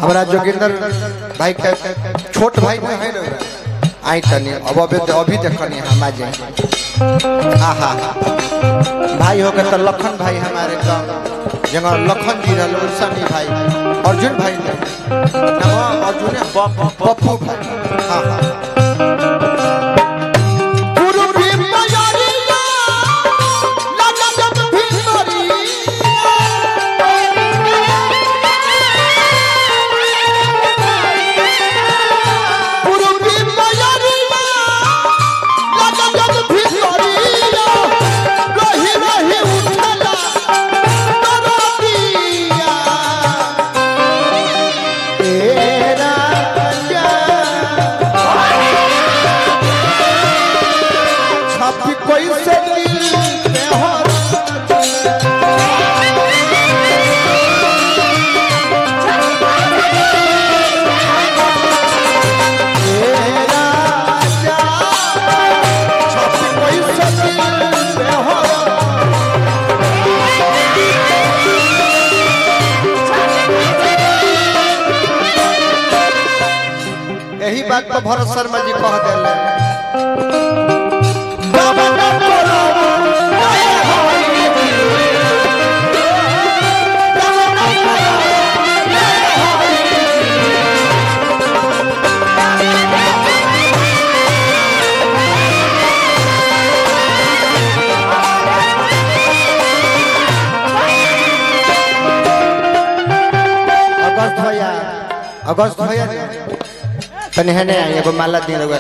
हमारा जोगिंदर भाई के छोट भाई में है ना आई तनी अब अभी अभी देखनी हम आ जाए आहा भाई हो गए तो लखन भाई हमारे गाँव जगह लखन जी रहे सनी भाई अर्जुन भाई ने नाम अर्जुन है, पप्पू भाई हाँ हाँ पूर्वी मयारिया, लगन भीतरिया। पूर्वी मयारिया, लगन भीतरिया। रही रही उठला दरदिया। तेरा छापी कोई से दिल पे हो तेरा छापी कोई से दिल पे हो यही बात पर भरत शर्मा जी कह दिले अगस्त भैया अगस्त भैया तनी है नहीं एगो माला दी लोग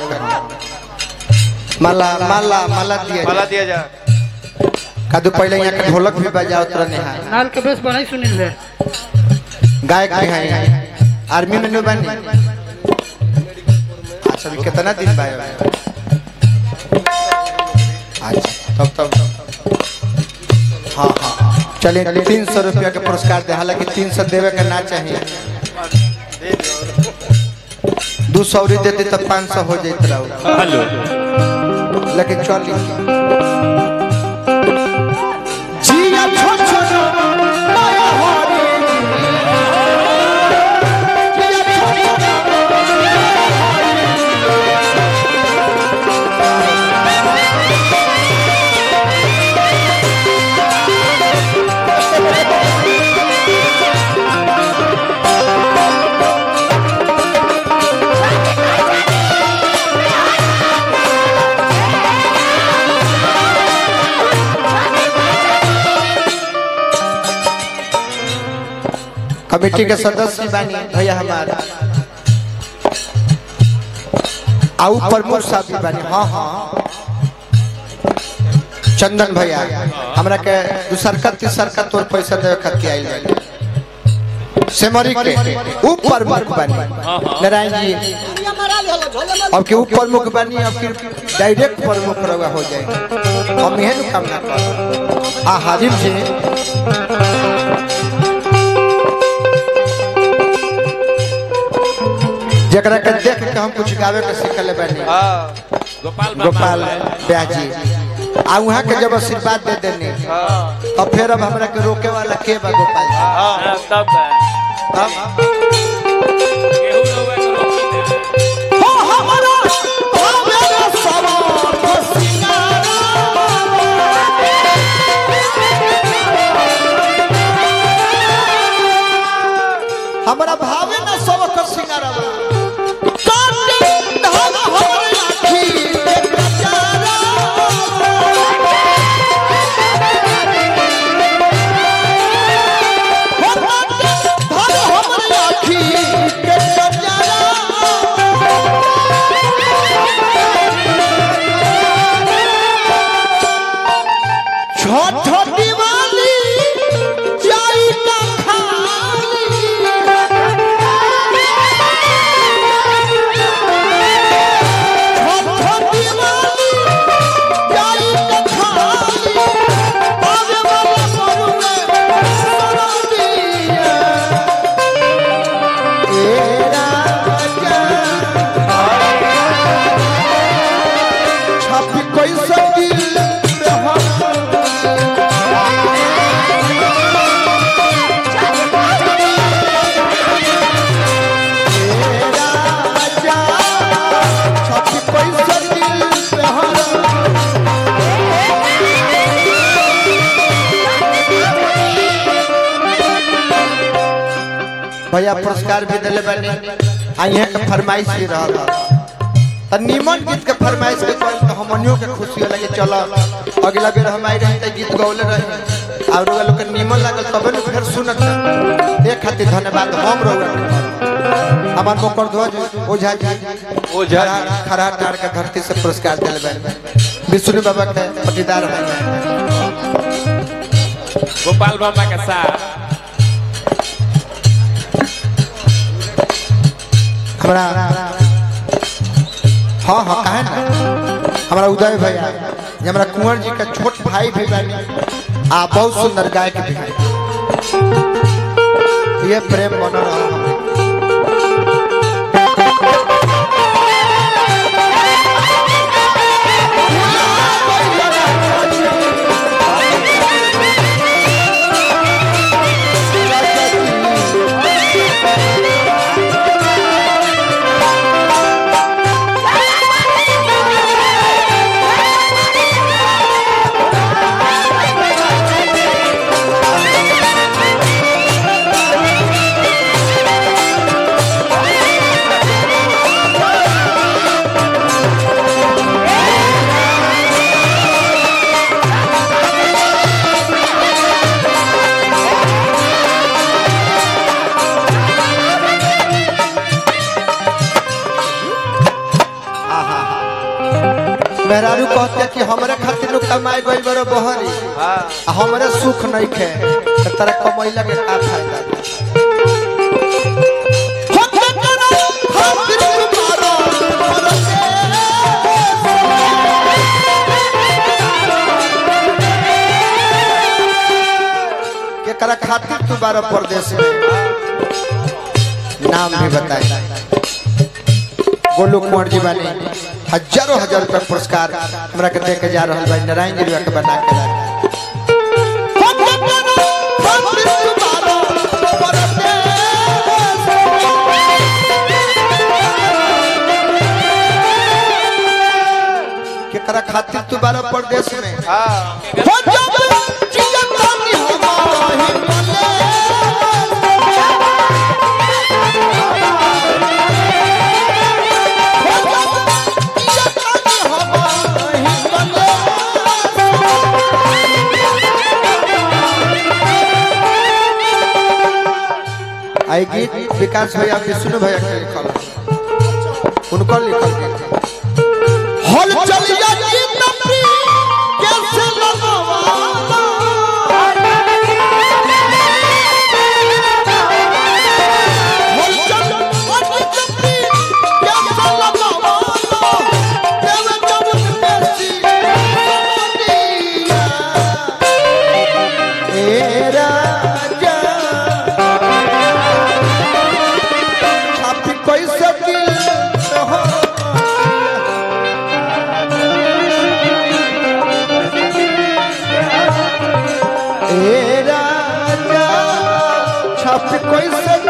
माला माला माला दिया माला दिया जा कादू पहले यहाँ का ढोलक भी बजाओ तरह नेहा नाल के बेस बनाई सुनील है गायक भी हैं आर्मी में नहीं बनी अच्छा अभी कितना दिन बाद अच्छा तब तब हाँ हाँ चलिए तीन सौ रुपया के पुरस्कार दे हालांकि तीन सौ देवे का ना चाहिए दो सौ री देती तो पाँच सौ हो जाते रहो हेलो लेकिन चलिए जिया छोट छोट माया हरी कमेटी के सदस्य बानी भैया हमारा आउ प्रमुख साहब भी बानी हाँ हाँ चंदन भैया हमरा के दूसर का तीसर का तोर पैसा देवे खातिर आइल बानी सेमरी के ऊपर मुख बानी नारायण जी अब के ऊपर मुख बानी अब के डायरेक्ट प्रमुख रवा हो जाए हम यह कामना कर आ हाजिम जी जकरा के देख के हम कुछ गावे के सीखले बानी हाँ गोपाल ब्याजी आ वहाँ के जब आशीर्वाद दे देने हाँ तो फिर अब हमरा के रोके वाला के बा गोपाल जी हाँ तब हम केहू लोग के रोक दे हो हमरा भावे सवार सिंगारा हमरा भावे न सबक सिंगारवा काटे धान हमर आखी के कचारा हो काटे धान हमर भैया पुरस्कार भी दिले बने आ यहाँ के फरमाइश भी रहल त निमन गीत के फरमाइश के कल तो हमनियों के खुशी होला कि चलो अगला बेर हम आई रही त गीत गौले रही और लोग लोग के निमन लागल तबे न फिर सुनत एक खातिर धन्यवाद हम रहुआ हमार मोकर ध्वज ओझा जी ओझा जी। खरा- खरा टार के धरती से पुरस्कार दिले बने विष्णु बाबा के पटीदार हैं गोपाल बाबा के साथ हमरा हाँ हाँ काहे ना हमारा उदय भैया ये हमारा कुंवर जी का छोट भाई भी बानी आ बहुत सुंदर गायक भी है ये प्रेम बन रहा है मेहरारू कहते कि हमरे खातिर लोग कमाए गई बड़ो बहरी हाँ आ हमरे सुख नहीं खे तो तेरा कमैला के का फायदा केकरा खातिर तू बारह प्रदेश में नाम भी बताए गोलू कुंवर जी बानी हजारों हजार रुपया पुरस्कार हमरा के दे के जा रहल बा नारायण जी के बना के ला केकरा खातिर तू बारह प्रदेश में हाँ आई गीत विकास भैया विष्णु भैया के लिखल है। उनको लिखल गीत है। हल चलिया गीत प्री कैसे लगवाना हल चलिया गीत प्री कैसे लगवाना देवे जब बेसी सदिया ए राजा छापी कैसे दिल हो ए राजा छापी कैसे